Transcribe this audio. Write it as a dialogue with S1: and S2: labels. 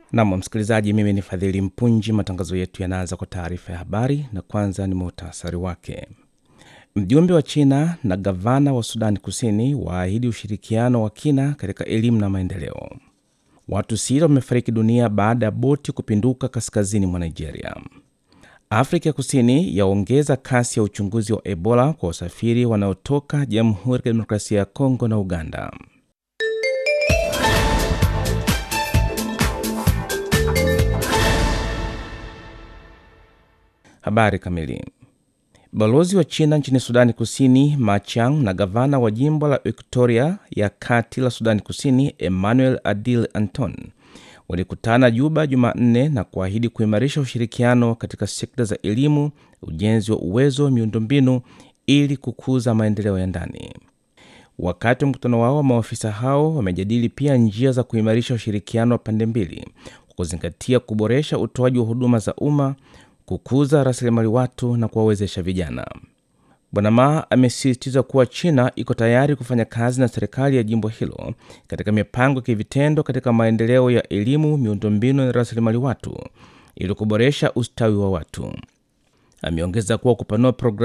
S1: Nam msikilizaji, mimi ni Fadhili Mpunji. Matangazo yetu yanaanza kwa taarifa ya habari, na kwanza ni muhtasari wake. Mjumbe wa China na gavana wa Sudani Kusini waahidi ushirikiano wa kina katika elimu na maendeleo. Watu sita wamefariki dunia baada ya boti kupinduka kaskazini mwa Nigeria. Afrika ya Kusini yaongeza kasi ya uchunguzi wa Ebola kwa wasafiri wanaotoka Jamhuri ya Kidemokrasia ya Kongo na Uganda. Habari kamili. Balozi wa China nchini Sudani Kusini Ma Chiang na gavana wa jimbo la Victoria ya kati la Sudani Kusini Emmanuel Adil Anton walikutana Juba Jumanne na kuahidi kuimarisha ushirikiano katika sekta za elimu, ujenzi wa uwezo, miundombinu ili kukuza maendeleo ya ndani. Wakati wa mkutano wao, maafisa hao wamejadili pia njia za kuimarisha ushirikiano wa pande mbili kwa kuzingatia kuboresha utoaji wa huduma za umma kukuza rasilimali watu na kuwawezesha vijana. Bwana Ma amesisitiza kuwa China iko tayari kufanya kazi na serikali ya jimbo hilo katika mipango ya kivitendo katika maendeleo ya elimu, miundombinu na rasilimali watu ili kuboresha ustawi wa watu. Ameongeza kuwa kupanua programu